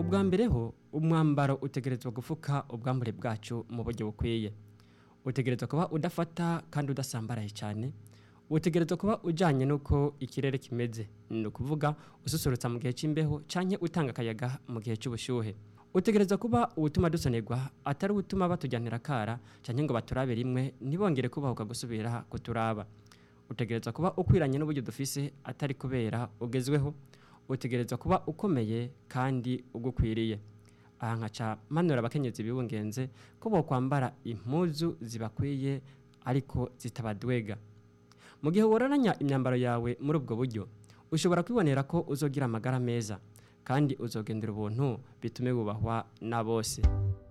ubwa mbere ho umwambaro utegerezwa gufuka ubwambure bwacu mu buryo bukwiye utegerezwa kuba udafata kandi udasambaraye cyane utegerezwa kuba ujyanye n'uko ikirere kimeze ni ukuvuga ususurutsa mu gihe cy'imbeho cyangwa utanga akayaga mu gihe cy'ubushyuhe utegerezwa kuba ubutuma dusonerwa atari ubutuma batujyanira akara cyangwa ngo baturabe rimwe ntibongere kubahuka gusubira kuturaba utegerezwa kuba ukwiranye n'uburyo dufise atari kubera ugezweho utegerezwa kuba ukomeye kandi ugukwiriye aha nkaca manura abakenyezi bibungenze ko bokwambara impuzu zibakwiye ariko zitabadwega mu gihe wororanya imyambaro yawe muri ubwo buryo ushobora kwibonera ko uzogira amagara meza kandi uzogendera ubuntu bitume wubahwa na bose